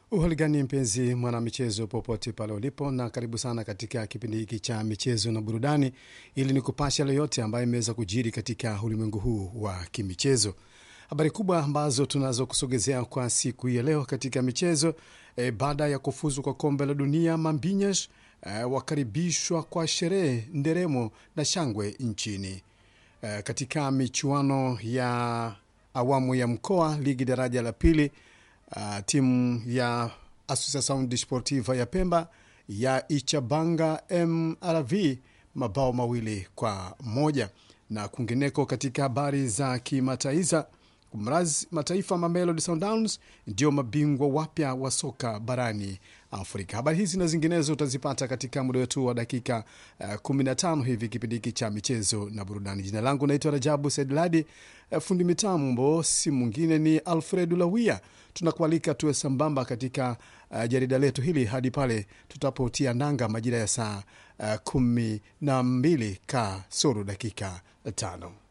Uhaligani mpenzi mwanamichezo, popote pale ulipo, na karibu sana katika kipindi hiki cha michezo na burudani, ili ni kupasha yale yote ambayo imeweza kujiri katika ulimwengu huu wa kimichezo. Habari kubwa ambazo tunazo kusogezea kwa siku hii ya leo katika michezo e, baada ya kufuzu kwa kombe la dunia Mambinyas e, wakaribishwa kwa sherehe, nderemo na shangwe nchini e, katika michuano ya awamu ya mkoa ligi daraja la pili. Uh, timu ya Associação Desportiva ya Pemba ya Ichabanga MRV mabao mawili kwa moja. Na kwingineko katika habari za kimataifa, mraz mataifa Mamelodi Sundowns ndio mabingwa wapya wa soka barani Afrika. Habari hizi na zinginezo utazipata katika muda wetu wa dakika uh, 15 hivi kipindi hiki cha michezo na burudani. Jina langu naitwa Rajabu Saidladi. Uh, fundi mitambo si mwingine ni Alfredu Lawia. Tunakualika tuwe sambamba katika uh, jarida letu hili hadi pale tutapotia nanga majira ya saa uh, kumi na mbili kasoro dakika tano.